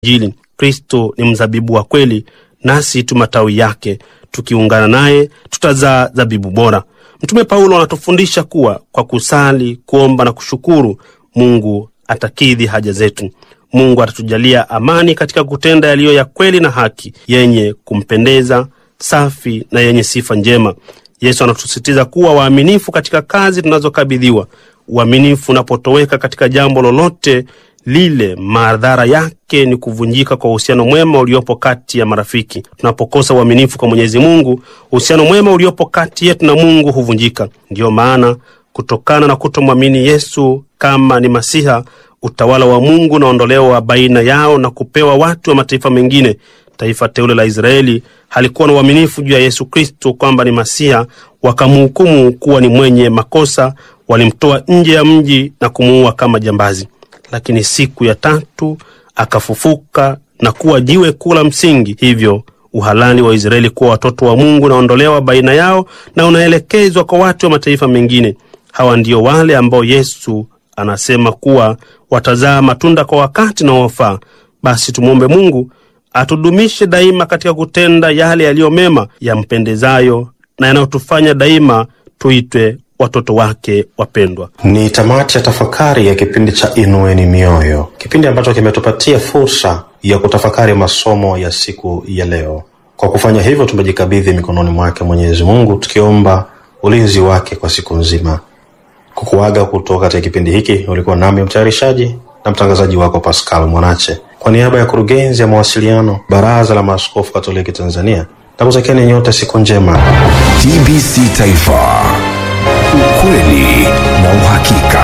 Injili. Kristo ni mzabibu wa kweli, nasi tu matawi yake. Tukiungana naye tutazaa zabibu bora. Mtume Paulo anatufundisha kuwa kwa kusali, kuomba na kushukuru, Mungu atakidhi haja zetu. Mungu atatujalia amani katika kutenda yaliyo ya kweli na haki, yenye kumpendeza, safi na yenye sifa njema. Yesu anatusisitiza kuwa waaminifu katika kazi tunazokabidhiwa. Uaminifu unapotoweka katika jambo lolote lile, madhara yake ni kuvunjika kwa uhusiano mwema uliopo kati ya marafiki. Tunapokosa uaminifu kwa Mwenyezi Mungu, uhusiano mwema uliopo kati yetu na Mungu huvunjika. Ndiyo maana kutokana na kutomwamini Yesu kama ni Masiha, utawala wa Mungu unaondolewa baina yao na kupewa watu wa mataifa mengine. Taifa teule la Israeli halikuwa na uaminifu juu ya Yesu Kristo kwamba ni Masiha, wakamhukumu kuwa ni mwenye makosa, walimtoa nje ya mji na kumuua kama jambazi. Lakini siku ya tatu akafufuka na kuwa jiwe kuu la msingi. Hivyo uhalali wa Israeli kuwa watoto wa Mungu unaondolewa baina yao na unaelekezwa kwa watu wa mataifa mengine. Hawa ndio wale ambao Yesu anasema kuwa watazaa matunda kwa wakati unaofaa. Basi tumwombe Mungu atudumishe daima katika kutenda yale yaliyo mema, yampendezayo na yanayotufanya daima tuitwe watoto wake wapendwa. Ni tamati ya tafakari ya kipindi cha Inueni Mioyo, kipindi ambacho kimetupatia fursa ya kutafakari masomo ya siku ya leo. Kwa kufanya hivyo, tumejikabidhi mikononi mwake Mwenyezi Mungu, tukiomba ulinzi wake kwa siku nzima. Kukuaga kutoka katika kipindi hiki, ulikuwa nami mtayarishaji na mtangazaji wako Pascal Mwanache, kwa niaba ya kurugenzi ya mawasiliano Baraza la Maaskofu Katoliki Tanzania, na kutakieni nyote siku njema. TBC Taifa, ukweli na uhakika.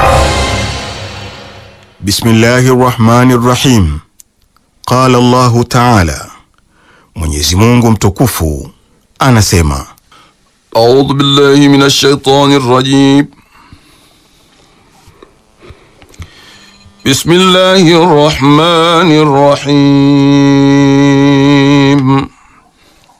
Bismillahi rrahmani rrahim. Qala Allahu taala, Mwenyezi Mungu mtukufu anasema, أعوذ بالله من الشيطان الرجيم بسم الله الرحمن الرحيم